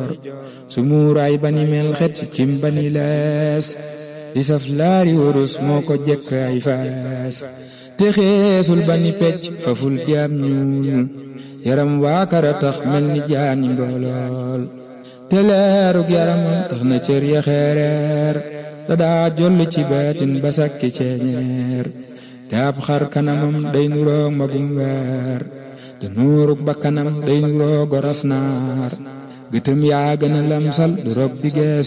joor su muuraay bani mel xet si kim bani lees di saf laari wurus moo ko jekk ay faas te xeesul bani pecc faful jaam ñuul yaram waa kara tax mel ni jaani mboolool te leerug yaramam tax na cër ya xeereer da daa joll ci baatin ba sakki ceeñeer te ab xar kanamam day nuroog magum weer te nuurug ba kanam day nuroog goras naar gëtëm yaa gën a lamsal du rog di gees